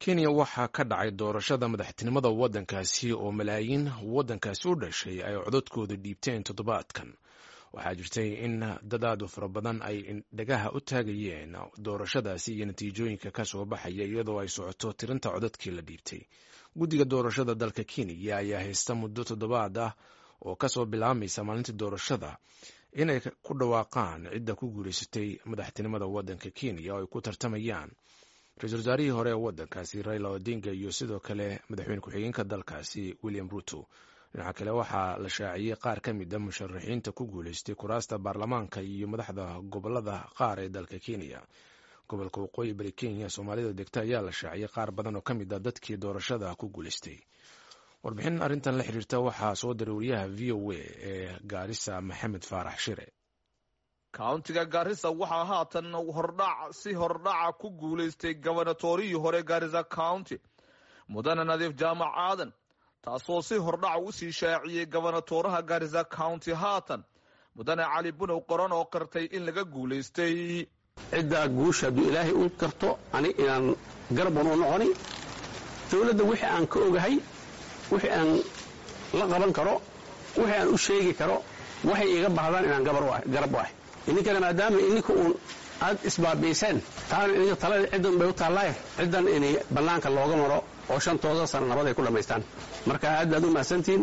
kenya waxaa ka dhacay doorashada madaxtinimada waddankaasi oo malaayiin waddankaasi u dhashay ay codadkooda dhiibteen toddobaadkan waxaa jirtay in dadaadu fara badan ay dhagaha u taagayeen doorashadaasi iyo natiijooyinka ka soo baxaya iyadoo ay socoto tirinta codadkii la dhiibtay guddiga doorashada dalka kenya ayaa haysta muddo toddobaad ah oo kasoo bilaabmaysa maalintii doorashada inay ku dhawaaqaan cidda ku guulaysatay madaxtinimada waddanka kenya oo ay ku tartamayaan ra-iisul wasaarihii hore ee waddankaasi raila odinga iyo sidoo kale madaxweyne ku-xigeenka dalkaasi william ruto dhinaca kale waxaa la shaaciyey qaar ka mid a musharaxiinta ku guulaystay kuraasta baarlamaanka iyo madaxda gobolada qaar ee dalka kenya gobolka waqooyi bari kenya soomaalida degta ayaa la shaaciyey qaar badan oo ka mid a dadkii doorashada ku guulaystay warbixin arrintan la xiriirta waxaa soo diray wariyaha v o a ee gaarisa maxamed faarax shire kauntiga gaarisa waxaa haatan hordhac si hordhaca ku guulaystay gobanatorihii hore gaarisa county mudane nadiif jaamac aadan taasoo si hordhaca usii shaaciyey gobonatoraha gaarisa county haatan mudane cali bunow qoran oo qirtay in laga guulaystay ciddaa guusha hadduu ilaahay u karto ani inaan garban u noqoni dowladda wixii aan ka ogahay wixii aan la qaban karo wixii aan u sheegi karo waxay iga baahdaan inaan garab u ahay idinkana maadaama idinka uun aad isbaabiiseen taana idinka talada ciddan bay u taallaaye ciddan inay bannaanka looga maro oo shantooda sana nabad ay ku dhammaystaan marka aad baad u mahadsantihiin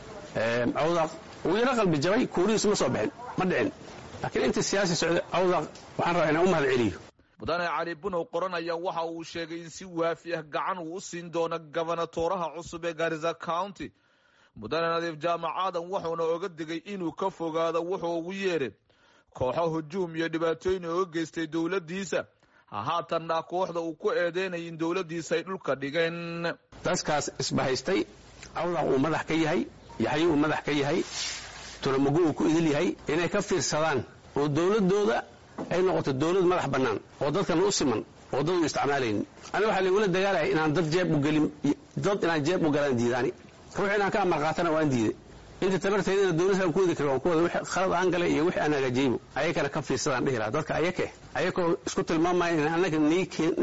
cawdaaq wuu yaro qalbi jabay kuurihiisu ma soo bixin ma dhicin laakiin intii siyaasi socda cawdaaq waxaan rabaa inaan u mahad celiyo mudane cali bunow qoran ayaa waxa uu sheegay in si waafi ah gacan uu u siin doono gobonatoraha cusub ee gaarisa county mudane nadiif jaamac aadan wuxuuna oga digay inuu ka fogaado wuxuu ugu yeedhay kooxo hujuum iyo dhibaatooyin ooga geystay dowladdiisa hahaatanna kooxda uu ku eedeynaya in dowladdiisa ay dhulka dhigeen dadkaas isbahaystay cawdaaq uu madax ka yahay yaxyo uu madax ka yahay tulamagu uu ku idil yahay inay ka fiirsadaan oo dowladdooda ay noqoto dowlad madax bannaan oo dadkana u siman oo dad u isticmaalaynin aniga waxaa laigula dagaalaya inaan dad jeeb u gelin dad inaan jeeb u galaan diidaani ruux inaan ka amar qaatana waan diiday inta tabartaydana dowladaan ku wadi kara waan ku wada wixii khalad aan galay iyo wixii aan hagaajiyeybo ayakana ka fiirsadaan dhihi lahaa dadka ayake ayakoo isku tilmaamaya in annaga nii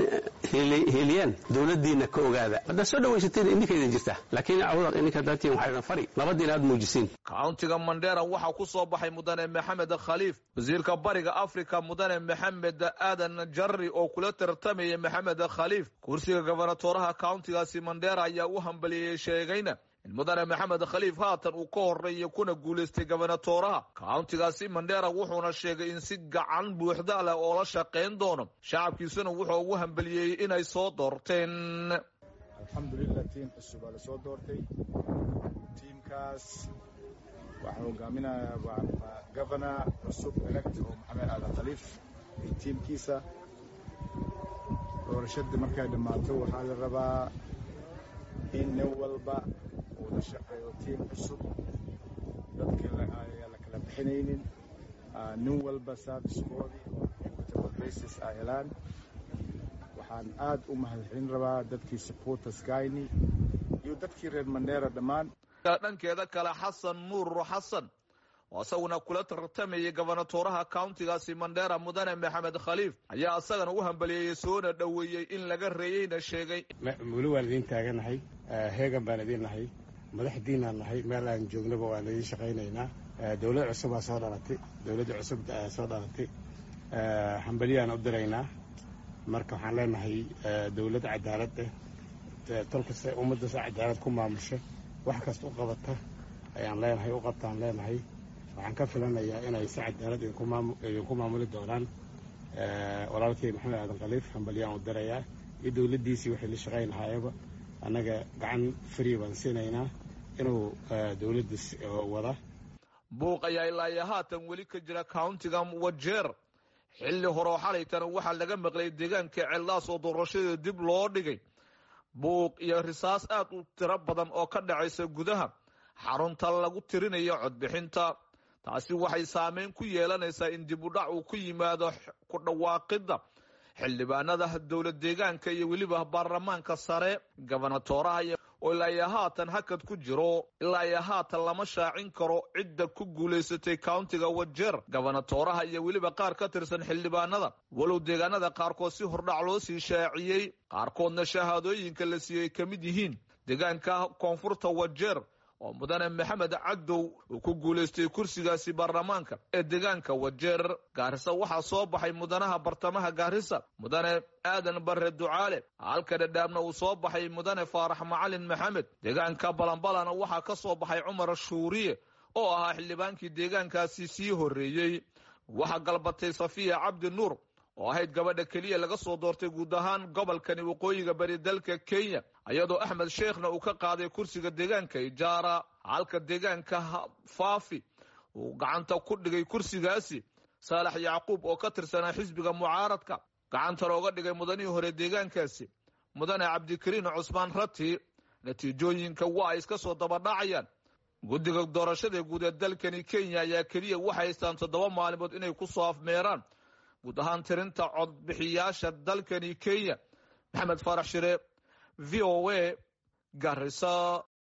heliyaan dowladdiinna ka ogaada haddaad soo dhawaysateen idinka idin jirta laakiin cawdaq idinka daatiin waxaa idin fari nabaddiina aad muujisiin kauntiga mandheera waxaa ku soo baxay mudane maxamed khaliif wasiirka bariga africa mudane maxamed aadan jarri oo kula tartamaya maxamed khaliif kursiga gobonatoraha kauntigaasi mandheera ayaa u hambaliyeeyey sheegayna in mudane maxamed khaliif haatan uu ka horeeya kuna guulaystay gobonatoraha kauntigaasi mandheera wuxuuna sheegay in si gacan buuxda leh oo la shaqayn doono shacabkiisuna wuxuu ugu hambaliyeeyey inay soo doorteen alxamdulilah tiim cusub aa la soo doortay tiimkaas waxaa hogaaminayaa waa gobona cusub elect oo maxamed aadan khaliif iyo tiimkiisa doorashadii markay dhammaato waxaa la rabaa in nin walba uu la shaqeeyo tiim cusub dadka ayaa la kala bixinaynin nin walba servicekoodii equitable basis ay helaan waxaan aad u mahadcelin rabaa dadkii supporters gayni iyo dadkii reer mandheera dhammaan dhankeeda kale xasan nuur xasan oo isaguna kula tartamayay gobonatoraha countigaasi mandheera mudane maxamed khaliif ayaa isagana u hambaliyeeyey soona dhoweeyey in laga reeyeyna sheegay weli waan idiin taaganahay heegan baan idiin nahay madaxdiinaan nahay meel aan joognaba waan idiin shaqaynaynaa dowlad cusubaa soo dhalatay dowladda cusub soo dhalatay hambaliyaan u diraynaa marka waxaan leenahay dowlad cadaalad ah tolkasta ummaddaas cadaalad ku maamusho wax kasta u qabata ayaan leenahay u qabtaan leenahay waxaan ka filanayaa inay si cadaalad idinku maamuli doonaan walaalkay maxamed aadan khaliif hambalyaan u dirayaa iyo dowladdiisii waxay la shaqayn lahaayaba annaga gacan free baan siinaynaa inuu dowladda wada buuq ayaa ilaa iyo haatan weli ka jira countiga wajeer xilli horeo xalaytana waxaa laga maqlay deegaanka cellaas oo doorashada dib loo dhigay buuq iyo risaas aad u tiro badan oo ka dhacaysa gudaha xarunta lagu tirinayo codbixinta taasi waxay saameyn ku yeelanaysaa in dib u dhac uu ku yimaado ku dhawaaqidda xildhibaanada dowlad deegaanka iyo weliba baarlamaanka sare gobonatoraha oo ilaa iyo haatan hakad ku jiro ilaa iyo haatan lama shaacin karo cidda ku guulaysatay countiga wajeer gabanatooraha iyo weliba qaar ka tirsan xildhibaanada walow deegaanada qaarkood si hordhac loo sii shaaciyey qaarkoodna shahaadooyinka la siiyey ka mid yihiin deegaanka koonfurta wajeer oo mudane maxamed cadow uu ku guulaystay kursigaasi baarlamaanka ee deegaanka wajeer gaarisa waxaa soo baxay mudanaha bartamaha gaarisa mudane aadan bare ducaale halka dhadhaabna uu soo baxay mudane faarax macalin maxamed deegaanka balanbalana waxaa ka soo baxay cumar shuuriye oo ahaa xildhibaankii deegaankaasi sii horreeyey waxaa galbatay safiya cabdi nuur oo ahayd gabadha keliya laga soo doortay guud ahaan gobolkani waqooyiga bari dalka kenya iyadoo axmed sheekhna uu ka qaaday kursiga deegaanka ijaara halka deegaanka faafi uu gacanta ku dhigay kursigaasi saalax yacquub oo ka tirsanaa xisbiga mucaaradka gacanta looga dhigay mudanihii hore deegaankaasi mudane cabdikariin cusmaan rati natiijooyinka waa ay iska soo dabadhacayaan guddiga doorashada guud ee dalkani kenya ayaa keliya waxay haystaan toddoba maalimood inay ku soo afmeeraan guud ahaan tirinta codbixiyaasha dalkani kenya maxamed faarax shire v o a garisa